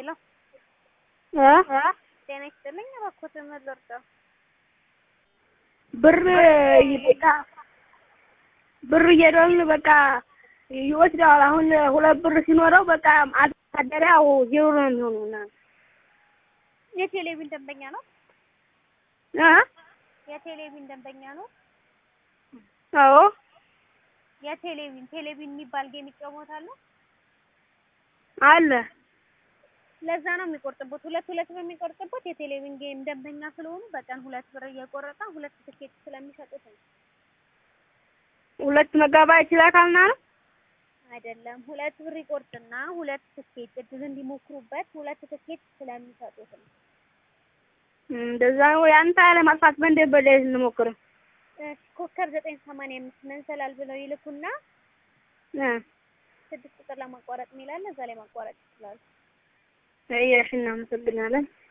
ሄሎ እ ጤና ይስጥልኝ። እባክዎት ምን ልርዳው? ብር በቃ ብር እየደወልን በቃ ይወስደዋል። አሁን ሁለት ብር ሲኖረው በቃ ማሳደሪያው ዜሮ ነው የሚሆነው እና የቴሌቪዥን ደንበኛ ነው? እ የቴሌቪዥን ደንበኛ ነው? አዎ የቴሌቪዥን ቴሌቪዥን የሚባል ጌም ይጫወታሉ? አለ ለዛ ነው የሚቆርጥበት። ሁለት ሁለት በሚቆርጥበት የቴሌቪዥን ጌም ደንበኛ ስለሆኑ በቀን ሁለት ብር እየቆረጠ ሁለት ትኬት ስለሚሰጡት ነው። ሁለት መጋባይት ይላካልና ነው አይደለም ሁለት ብር ይቆርጥና ሁለት ትኬት እድል እንዲሞክሩበት ሁለት ትኬት ስለሚሰጡት ነው። እንደዛ ነው። ያንተ ያለ ማጥፋት በእንደ በላይ እንሞክር እሺ ኮከብ ዘጠኝ ሰማንያ አምስት መንሰላል ብለው ይልኩና እ ስድስት ቁጥር ለማቋረጥ የሚላለ እዛ ላይ ማቋረጥ ይችላሉ። እየሽ እናመሰግናለን።